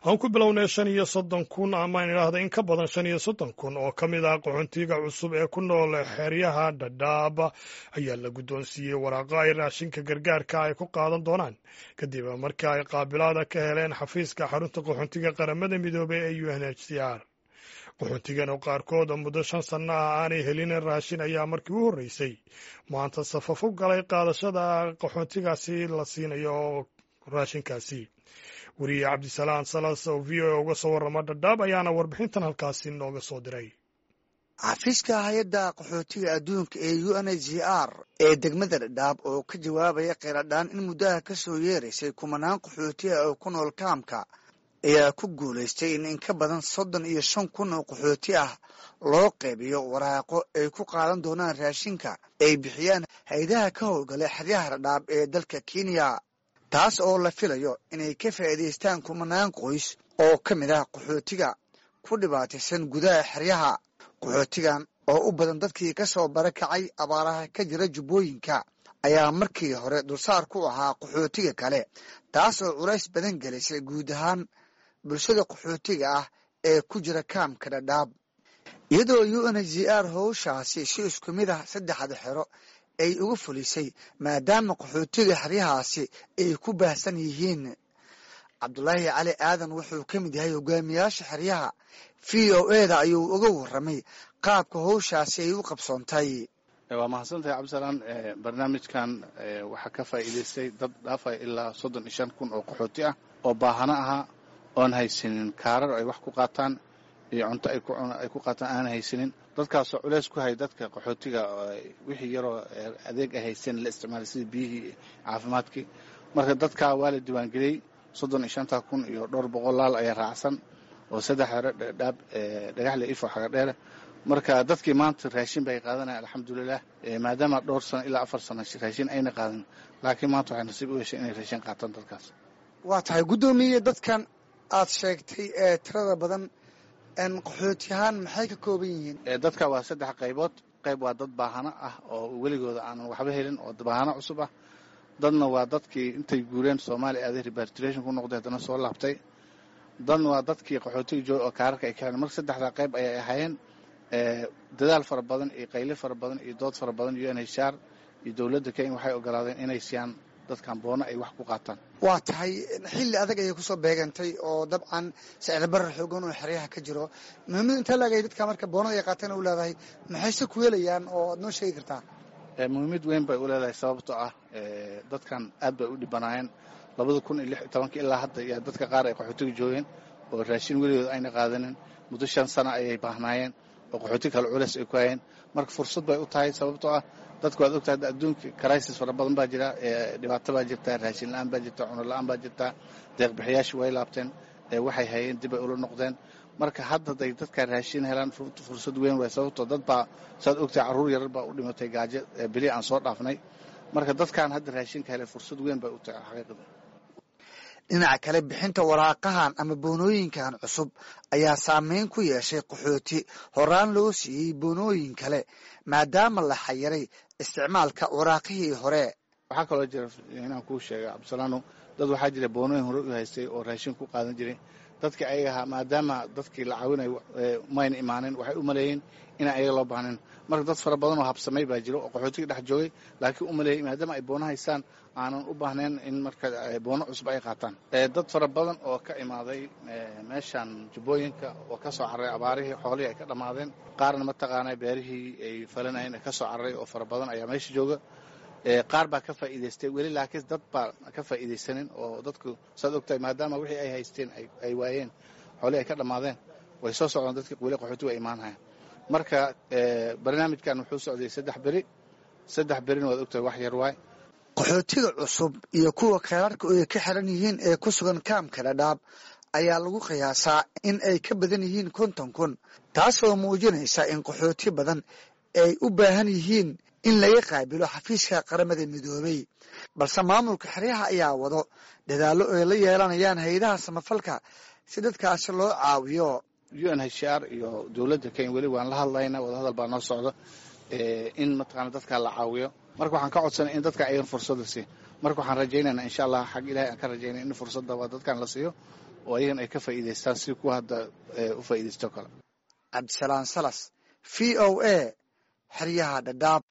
aan ku bilownay shan iyo soddon kun amaan idhaahda in ka badan shan iyo soddon kun oo ka mid ah qaxoontiga cusub ee ku nool xeryaha dhadhaab ayaa la guddoonsiiyey waraaqo ay raashinka gargaarka ay ku qaadan doonaan kadib markii ay qaabilaada ka heleen xafiiska xarunta qaxoontiga qaramada midoobey ee u n h c r qaxoontigan oo qaarkood muddo shan sanno ah aanay helin raashin ayaa markii u horreysay maanta safaf u galay qaadashada qaxoontigaasi la siinayo raashinkaasi weriye cabdisalaam salas oo v o a uga soo warrama dhadhaab ayaana warbixintan halkaasi nooga soo diray xafiiska hay-adda qaxootiga adduunka ee u n h c r ee degmada dhadhaab oo ka jawaabaya kheyradhaan in muddaha ka soo yeeraysay kumanaan qaxootiga oo ku nool kaamka ayaa ku guulaystay in in ka badan soddon iyo shan kun oo qaxooti ah loo qaybiyo waraaqo ay ku qaadan doonaan raashinka ay bixiyaan hay-adaha ka howlgala xeryaha dhadhaab ee dalka kenya taas oo la filayo inay ka faa'iidaystaan kumanaan qoys oo ka mid ah qaxootiga ku dhibaataysan gudaha xeryaha qaxootigan oo u badan dadkii ka soo barakacay abaaraha ka jira jubbooyinka ayaa markii hore dulsaar ku ahaa qaxootiga kale taas oo culays badan gelisay guud ahaan bulshada qaxootiga ah ee ku jira kaamka dhadhaab iyadoo u n h c r howshaasi si isku mid ah saddexda xero ay uga fulisay maadaama qaxootiga xeryahaasi ay ku baahsan yihiin cabdulaahi cali aadan wuxuu ka mid yahay hogaamiyaasha xeryaha v o eda ayuu uga warramay qaabka howshaasi ay u qabsoontay waa mahadsantahay cabdisalaan barnaamijkan waxaa ka faa'iidaystay dad dhaafaya ilaa soddon iyo shan kun oo qaxooti ah oo baahano ahaa oon haysanin kaarar ay wax ku qaataan iyo cunto ay ku qaataan aan haysanin dadkaasoo culeys ku hay dadka qaxootiga wixii yaroo adeeg ay haysteen la isticmaalay sida biyihii caafimaadkii marka dadkaa waa la diiwaangeliyey soddon iyo shanta kun iyo dhowr boqol laal ayaa raacsan oo saddex hore dhadhaab dhagaxle ifo xaga dheere marka dadkii maanta raashin bay qaadanaya alxamdulilah maadaama dhowr sano ilaa afar sano raashin ayna qaadan laakiin maanta waxay nasiib u heshay inay raashin qaataan dadkaas waa tahay guddoomiye dadkan aad sheegtay ee tirada badan qaxooti ahaan maxay ka kooban yihiin dadka waa saddex qaybood qayb waa dad baahano ah oo weligooda aanan waxba helin oo baahano cusub ah dadna waa dadkii intay guureen soomaaliya aaday rebartration ku noqday haddana soo laabtay dadna waa dadkii qaxootiga jooga oo kaararka ay ka heleen marka saddexdaa qayb ayay ahaayeen dadaal fara badan iyo qayle fara badan iyo dood fara badan u n h r iyo dowladda kenya waxay ogolaadeen inay siiyaan dadkan boono ay wax ku qaataan waa tahay xilli adag ayay kusoo beegantay oo dabcan sicir barar xoogan oo xeryaha ka jiro muhiimada intaa laagay dadka marka boonada ay qaateen u leedahay maxayse ku helayaan oo aad noo sheegi kartaa muhiimad weyn bay u leedahay sababtoo ah dadkan aad bay u dhibanaayeen labada kun iyo lix iyo tobankii ilaa hadda iyo dadka qaar ay qaxootiga joogeen oo raashin weligood ayna qaadanin muddo shan sano ayay baahnaayeen oo qaxooti kale culeys ay ku hayeen marka fursad bay u tahay sababtoo ah dadku waad ogtahay adduunka crisis fara badan baa jira dhibaato baa jirta raashin la-aan baa jirta cuno la-aan baa jirta deeqbixiyaashii way laabteen waxay hayeen dib ay ula noqdeen marka hadda day dadka raashin helaan fursad weyn waay sababtoo dad baa saad ogtahay carruur yarar baa u dhimatay gaajo beli aan soo dhaafnay marka dadkan hadda raashinka helay fursad weyn bay u tahay xaqiiqda dhinaca kale bixinta waraaqahan ama boonooyinkan cusub ayaa saameyn ku yeeshay qaxooti horaan loo siiyey boonooyin kale maadaama la xayiray isticmaalka waraaqihii hore waxaa kaloo jira inaan kuu sheega cabdisalaano dad waxaa jira boonooyin hore u haystay oo raashin ku qaadan jiray dadkii ayaga ahaa maadaama dadkii la caawinayo mayna imaanin waxay u maleeyeen inaan ayaga loo baahnayn marka dad fara badan oo habsamay baa jiro oo qaxootiga dhex joogay laakiin u maleeyey maadaama ay boono haystaan aanan u baahnayn in marka boono cusub ay qaataan dad fara badan oo ka imaaday meeshan jubbooyinka oo ka soo carray abaarihii xoolihii ay ka dhammaadeen qaarna mataqaana beerihii ay falanayeen ka soo carray oo fara badan ayaa meesha jooga qaar baa ka faa'iidaystay weli laakiin dad baa ka faa'iidaysanin oo dadku saad ogtahay maadaama wixii ay haysteen ay waayeen xoolihii ay ka dhammaadeen way soo socdaan dadkii weli qaxootiga ay imaanhayaan marka barnaamijkan wuxuu socday saddex beri saddex berina waad ogtahay wax yar waay qaxootiga cusub iyo kuwa kheyraarka ay ka xiran yihiin ee ku sugan kaamka dhadhaab ayaa lagu qiyaasaa in ay ka badan yihiin konton kun taasoo muujinaysa in qaxooti badan ay u baahan yihiin in laga qaabilo xafiiska qaramada midoobey balse maamulka xeryaha ayaa wado dadaallo ay la yeelanayaan hay-adaha samafalka si dadkaasi loo caawiyo u n h r iyo dowladda kenya weli waan la hadlaynaa wadahadal baa noo socda in mataqaana dadka la caawiyo marka waxaan ka codsanay in dadka ayagan fursada siiy marka waxaan rajaynaynaa insha allah xag ilahay aan ka rajaynay in fursadda waa dadkan la siiyo oo ayagan ay ka faa'iidaystaan si kuwa hadda u faa'iidaysto kale cabdisalaan salas v o a xeryaha dhadhaab